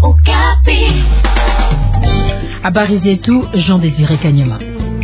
Habari zetu Jean Désiré Kanyama.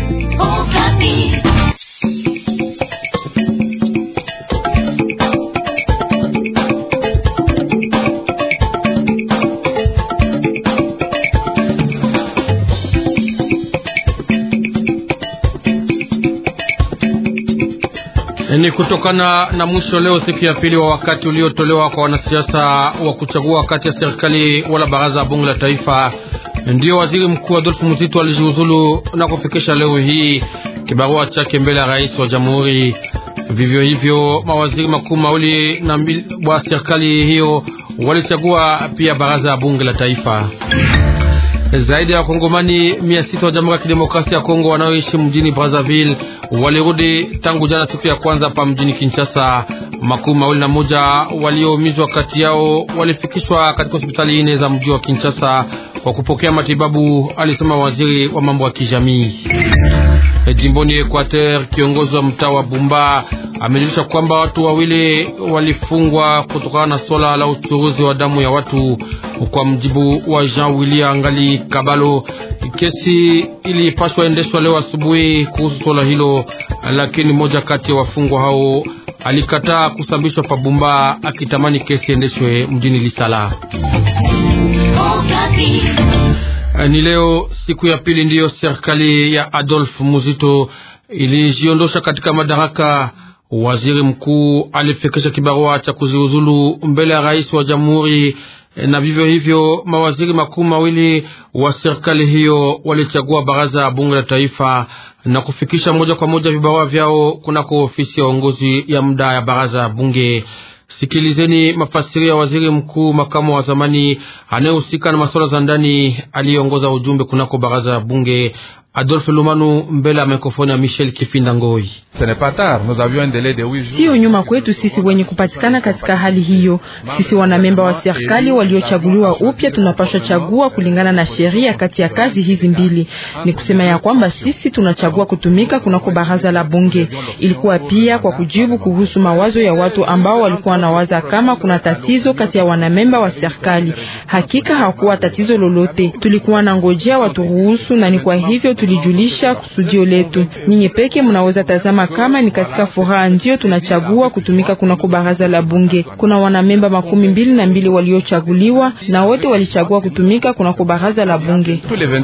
Ni kutokana na mwisho leo siku ya pili wa wakati uliotolewa kwa wanasiasa wa kuchagua kati ya serikali wala baraza ya bunge la taifa, ndiyo waziri mkuu Adolfu Muzito alijiuzulu na kufikisha leo hii kibarua chake mbele ya rais wa jamhuri. Vivyo hivyo mawaziri makuu mawili na mbili wa serikali hiyo walichagua pia baraza ya bunge la taifa. Zaidi ya wakongomani mia sita wa Jamhuri ya Kidemokrasia ya Kongo wanaoishi mjini Brazzaville walirudi tangu jana siku ya kwanza pa mjini Kinshasa. Makumi mawili na moja walioumizwa kati yao walifikishwa katika hospitali nne za mji wa Kinshasa kwa kupokea matibabu, alisema waziri wa mambo ya kijamii. Jimboni Equateur, kiongozi wa mtaa wa Bumba amejulisha kwamba watu wawili walifungwa kutokana na swala la uchuruzi wa damu ya watu. Kwa mjibu wa Jean William Ngali Kabalo, kesi ilipaswa endeshwa leo asubuhi kuhusu swala hilo, lakini mmoja kati ya wafungwa hao alikataa kusambishwa pa Bumba akitamani kesi endeshwe mjini Lisala. Ni leo siku ya pili ndiyo serikali ya Adolf Muzito ilijiondosha katika madaraka. Waziri mkuu alifikisha kibarua cha kuziuzulu mbele ya rais wa jamhuri, na vivyo hivyo mawaziri makuu mawili wa serikali hiyo walichagua baraza ya bunge la taifa na kufikisha moja kwa moja vibarua vyao kunako ofisi ya uongozi ya muda ya baraza ya bunge. Sikilizeni mafasirio ya waziri mkuu makamu wa zamani anayehusika na masuala za ndani aliyeongoza ujumbe kunako baraza ya bunge Adolphe Lumanu mbele ya mikrofoni ya Michel Kifinda Ngoi. Sio nyuma kwetu sisi wenye kupatikana katika hali hiyo. Sisi wanamemba wa serikali waliochaguliwa upya tunapaswa chagua kulingana na sheria kati ya kazi hizi mbili. Ni kusema ya kwamba sisi tunachagua kutumika kunako baraza la bunge. Ilikuwa pia kwa kujibu kuhusu mawazo ya watu ambao walikuwa wanawaza kama kuna tatizo kati ya wanamemba wa serikali. Hakika hakuwa tatizo lolote, tulikuwa na ngojea waturuhusu, na ni kwa hivyo tulijulisha kusudio letu. Nyinyi peke mnaweza tazama kama ni katika furaha ndio tunachagua kutumika kunako baraza la bunge. Kuna wanamemba makumi mbili na mbili waliochaguliwa na wote walichagua kutumika kunako baraza la bunge.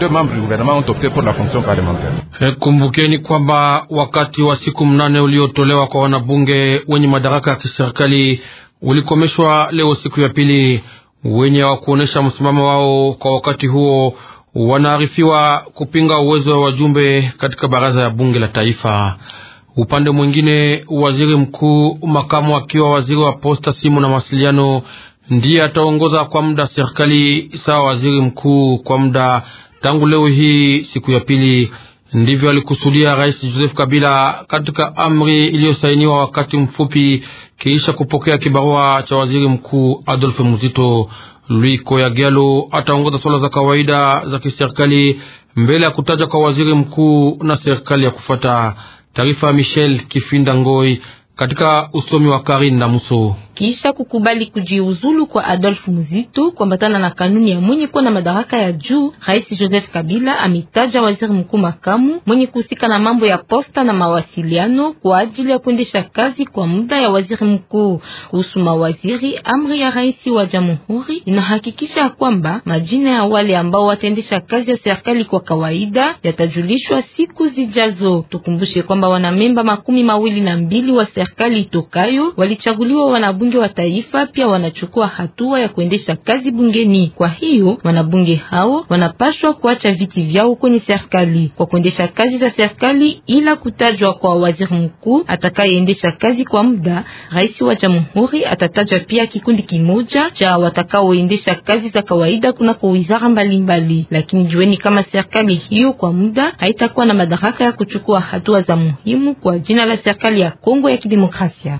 Kumbukeni kwamba wakati wa siku mnane uliotolewa kwa wanabunge wenye madaraka ya kiserikali ulikomeshwa leo siku ya pili. Wenye wa kuonesha msimamo wao kwa wakati huo wanaarifiwa kupinga uwezo wa wajumbe katika baraza ya bunge la taifa. Upande mwingine, waziri mkuu makamu akiwa waziri wa posta, simu na mawasiliano ndiye ataongoza kwa muda serikali sawa waziri mkuu kwa muda tangu leo hii siku ya pili. Ndivyo alikusudia Rais Joseph Kabila katika amri iliyosainiwa wakati mfupi kiisha kupokea kibarua cha waziri mkuu Adolphe Muzito. Louis Koyagelo ataongoza swala za kawaida za kiserikali mbele ya kutaja kwa waziri mkuu na serikali ya kufuata. Taarifa ya Michel Kifinda Ngoi katika usomi wa Karin na Muso. Kisha kukubali kujiuzulu kwa Adolf Muzito kuambatana na kanuni ya mwenye kuwa na madaraka ya juu, Rais Joseph Kabila amitaja waziri mkuu makamu mwenye kuhusika na mambo ya posta na mawasiliano kwa ajili ya kuendesha kazi kwa muda ya waziri mkuu. Kuhusu mawaziri, amri ya rais wa jamhuri inahakikisha kwamba majina ya wale ambao wataendesha kazi ya serikali kwa kawaida yatajulishwa siku zijazo. Tukumbushe kwamba wanamemba makumi mawili na mbili wa serikali itokayo walichaguliwa wana bunge wa taifa pia wanachukua hatua ya kuendesha kazi bungeni. Kwa hiyo wanabunge hao wanapashwa kuacha viti vyao kwenye serikali kwa kuendesha kazi za serikali, ila kutajwa kwa waziri mkuu atakayeendesha kazi kwa muda. Rais wa jamhuri atataja pia kikundi kimoja cha watakaoendesha kazi za kawaida kunako wizara mbalimbali, lakini jueni kama serikali hiyo kwa muda haitakuwa na madaraka ya kuchukua hatua za muhimu kwa jina la serikali ya Kongo ya Kidemokrasia.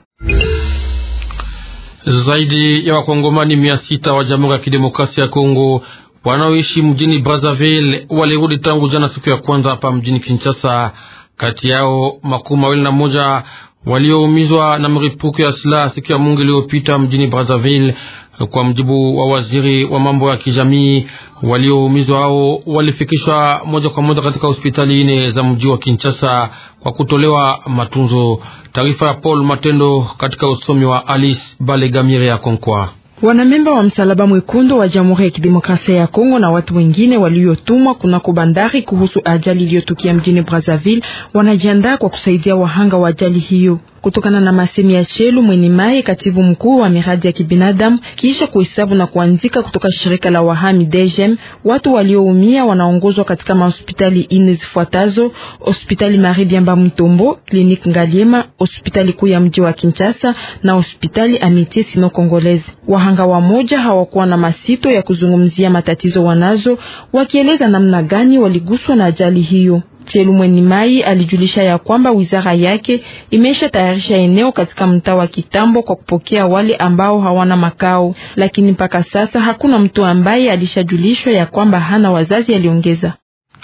Zaidi ya wakongomani mia sita wa Jamhuri ya Kidemokrasia ya Kongo wanaoishi mjini Brazzaville walirudi tangu jana siku ya kwanza hapa mjini Kinshasa. Kati yao makumi mawili na moja walioumizwa na mripuko ya silaha siku ya Mungu iliyopita mjini Brazzaville Kwa mjibu wa waziri wa mambo ya kijamii, walioumizwa hao walifikishwa moja kwa moja katika hospitali ine za mji wa Kinshasa kwa kutolewa matunzo. Taarifa ya Paul Matendo katika usomi wa Alice Balegamire ya Konkwa. Wanamemba wa Msalaba Mwekundu wa Jamhuri ya Kidemokrasia ya Kongo na watu wengine waliotumwa kunako bandari kuhusu ajali iliyotukia mjini Brazzaville wanajiandaa kwa kusaidia wahanga wa ajali hiyo. Kutokana na masemi ya Chelu Mweni Mai, katibu mkuu wa miradi ya kibinadamu, kisha kuhesabu na kuanzika kutoka shirika la wahami DGM, watu walioumia wanaongozwa katika mahospitali ine zifuatazo: hospitali Marie Biamba Mtombo, kliniki Ngaliema, hospitali kuu ya mji wa Kinshasa na hospitali Amitié Sino Congolaise. Wahanga wa moja hawakuwa na masito ya kuzungumzia matatizo wanazo, wakieleza namna gani waliguswa na ajali hiyo. Chelu Mweni Mai alijulisha ya kwamba wizara yake imesha tayarisha eneo katika mtaa wa Kitambo kwa kupokea wale ambao hawana makao, lakini mpaka sasa hakuna mtu ambaye alishajulishwa ya kwamba hana wazazi, aliongeza.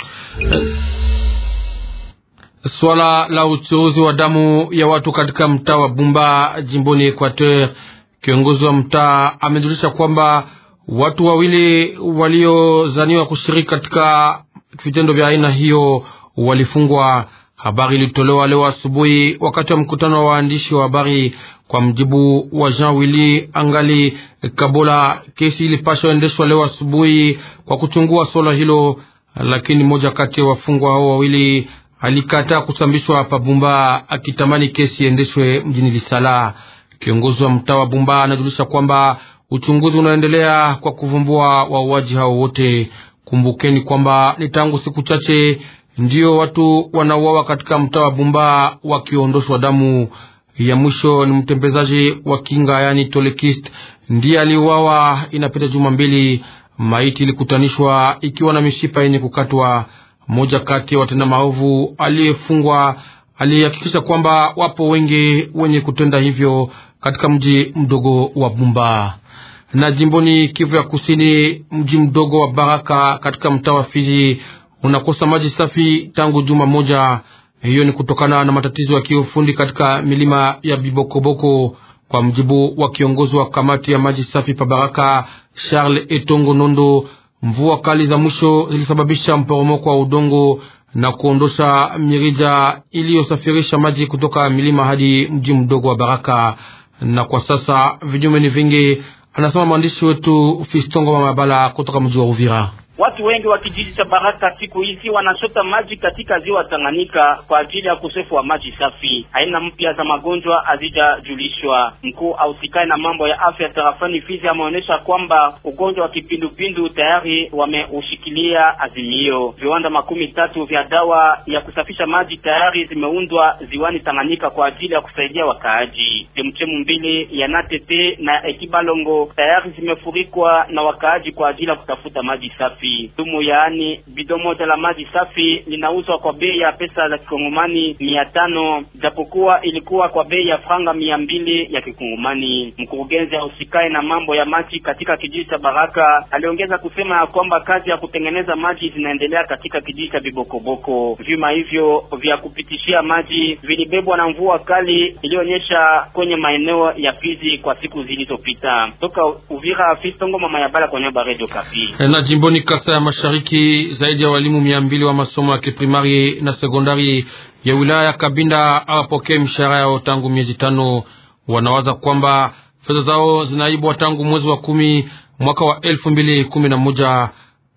Swala la uchuuzi wa damu ya watu katika mtaa wa Bumba jimboni Equateur, kiongozi wa mtaa amejulisha kwamba watu wawili waliozaniwa kushiriki katika vitendo vya aina hiyo walifungwa. Habari ilitolewa leo asubuhi wakati wa mkutano wa waandishi wa habari. Kwa mjibu wa Jean Willy Angali Kabola, kesi ilipashwa endeshwa leo asubuhi kwa kuchungua swala hilo, lakini mmoja kati ya wafungwa hao wawili alikataa kusambishwa hapa Bumba, akitamani kesi iendeshwe mjini Lisala. Kiongozi wa mtaa wa Bumba anajulisha kwamba uchunguzi unaendelea kwa kuvumbua wauaji hao wote. Kumbukeni kwamba ni tangu siku chache ndiyo watu wanauawa katika mtaa wa Bumba wakiondoshwa damu. Ya mwisho ni mtembezaji wa kinga, yani tolekist, ndiye aliuawa inapita juma mbili. Maiti ilikutanishwa ikiwa na mishipa yenye kukatwa. Mmoja kati ya watenda maovu aliyefungwa alihakikisha kwamba wapo wengi wenye kutenda hivyo katika mji mdogo wa Bumba na jimboni Kivu ya Kusini, mji mdogo wa Baraka katika mtaa wa Fizi unakosa maji safi tangu juma moja. Hiyo ni kutokana na matatizo ya kiufundi katika milima ya Bibokoboko. Kwa mjibu wa kiongozi wa kamati ya maji safi pa Baraka, Charles Etongo Nondo, mvua kali za mwisho zilisababisha mporomoko wa udongo na kuondosha mirija iliyosafirisha maji kutoka milima hadi mji mdogo wa Baraka, na kwa sasa vinyume ni vingi, anasema mwandishi wetu Fistongo Mamabala kutoka mji wa Uvira. Watu wengi wa kijiji cha Baraka siku hizi wanachota maji katika ziwa Tanganyika kwa ajili ya ukosefu wa maji safi. Aina mpya za magonjwa hazijajulishwa. Mkuu ausikae na mambo ya afya tarafani Fizi ameonyesha kwamba ugonjwa wa kipindupindu tayari wameushikilia azimio. Viwanda makumi tatu vya dawa ya kusafisha maji tayari zimeundwa ziwani Tanganyika kwa ajili ya kusaidia wakaaji. Chemchemu mbili ya Natete na Ekibalongo tayari zimefurikwa na wakaaji kwa ajili ya kutafuta maji safi. Dumu yaani bido moja la maji safi linauzwa kwa bei ya pesa za kikongomani mia tano japokuwa ilikuwa kwa bei ya franga mia mbili ya kikongomani. Mkurugenzi ausikae na mambo ya maji katika kijiji cha Baraka aliongeza kusema ya kwamba kazi ya kutengeneza maji zinaendelea katika kijiji cha Bibokoboko. Vyuma hivyo vya kupitishia maji vilibebwa na mvua kali iliyoonyesha kwenye maeneo ya Fizi kwa siku zilizopita. Toka Uvira, Fistongo mama ya Bala kwa niaba Radio Kapi. Na jimboni Kasa ya Mashariki, zaidi ya walimu mia mbili wa masomo ya kiprimari na sekondari ya wilaya ya Kabinda hawapokee mishahara yao tangu miezi tano. Wanawaza kwamba fedha zao zinaibwa tangu mwezi wa kumi mwaka wa elfu mbili kumi na moja.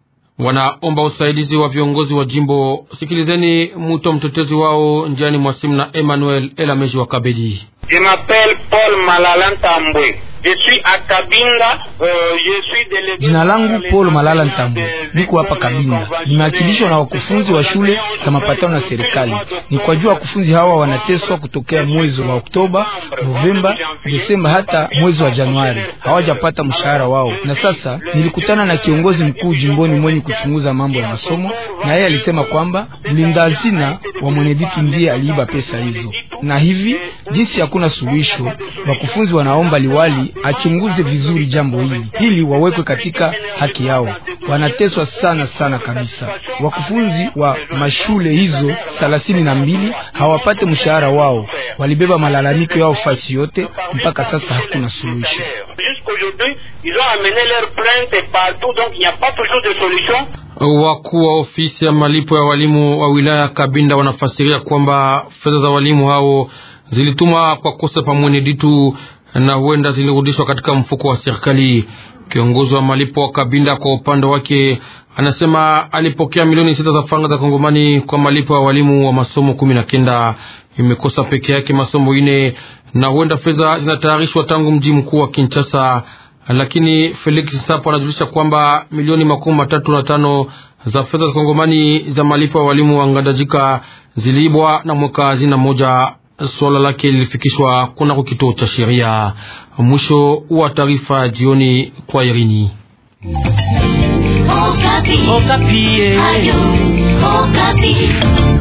Wanaomba usaidizi wa viongozi wa jimbo. Sikilizeni mwito mtetezi wao njiani mwasimu na Emmanuel Elameji wa Kabedi. Je m'appelle Paul Malala Ntambwe. Je suis à Kabinda, uh, je suis délégué. Jina langu Paul Malala Ntambwe, niko hapa Kabinda, nimewakilishwa na wakufunzi wa shule za mapatano na serikali. Ni kwa jua wakufunzi hawa wanateswa kutokea mwezi wa Oktoba, Novemba, Desemba hata mwezi wa Januari, hawajapata mshahara wao. Na sasa nilikutana na kiongozi mkuu jimboni mwenye kuchunguza mambo ya masomo, na yeye alisema kwamba mlinda hazina wa Mweneditu ndiye aliiba pesa hizo, na hivi jinsi hakuna suluhisho, wakufunzi wanaomba liwali achunguze vizuri jambo hili ili wawekwe katika haki yao. Wanateswa sana sana kabisa. Wakufunzi wa mashule hizo thelathini na mbili hawapate mshahara wao, walibeba malalamiko yao fasi yote, mpaka sasa hakuna suluhisho. aujourd'hui, ils ont amené leur plainte partout, donc il n'y a pas toujours de solution. Wakuu wa ofisi ya malipo ya walimu wa wilaya Kabinda wanafasiria kwamba fedha za walimu hao zilitumwa kwa kosa pa Mweneditu na huenda zilirudishwa katika mfuko wa serikali. Kiongozi wa malipo wa Kabinda kwa upande wake anasema alipokea milioni sita za faranga za Kongomani kwa malipo ya walimu wa masomo kumi na kenda. Imekosa peke yake masomo ine na huenda fedha zinatayarishwa tangu mji mkuu wa Kinshasa, lakini Felix Sapo anajulisha kwamba milioni makumi matatu na tano za fedha za Kongomani za malipo ya walimu wa Ngandajika ziliibwa na mweka hazina moja. Swala lake lilifikishwa kunako kituo cha sheria. Mwisho wa taarifa jioni kwa Irini. Okapi. Okapi. Ayo, Okapi.